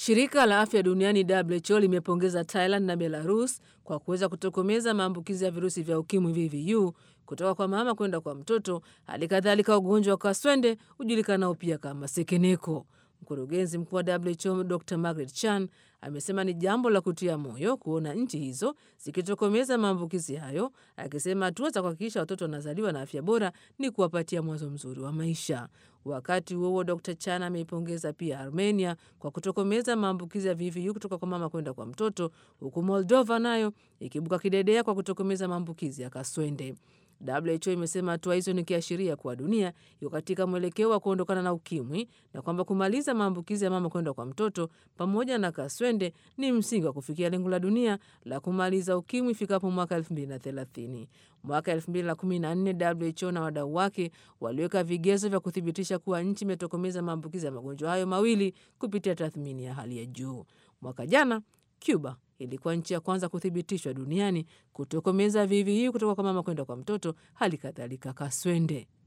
Shirika la afya duniani WHO limepongeza Thailand na Belarus kwa kuweza kutokomeza maambukizi ya virusi vya ukimwi VVU kutoka kwa mama kwenda kwa mtoto, hali kadhalika ugonjwa wa kaswende hujulikanao pia kama sekeneko. Mkurugenzi mkuu wa WHO Dr Margaret Chan amesema ni jambo la kutia moyo kuona nchi hizo zikitokomeza maambukizi hayo, akisema hatua za kuhakikisha watoto wanazaliwa na afya bora ni kuwapatia mwanzo mzuri wa maisha. Wakati huo huo, Dr Chan ameipongeza pia Armenia kwa kutokomeza maambukizi ya VVU kutoka kwa mama kwenda kwa mtoto, huku Moldova nayo ikibuka kidedea kwa kutokomeza maambukizi ya kaswende. WHO imesema hatua hizo ni kiashiria kuwa dunia iko katika mwelekeo wa kuondokana na ukimwi na kwamba kumaliza maambukizi ya mama kwenda kwa mtoto pamoja na kaswende ni msingi wa kufikia lengo la dunia la kumaliza ukimwi ifikapo mwaka 2030. Mwaka 2014 WHO na wadau wake waliweka vigezo vya kuthibitisha kuwa nchi imetokomeza maambukizi ya magonjwa hayo mawili kupitia tathmini ya hali ya juu. Mwaka jana Cuba ilikuwa nchi ya kwanza kuthibitishwa duniani kutokomeza VVU kutoka kwa mama kwenda kwa mtoto, hali kadhalika kaswende.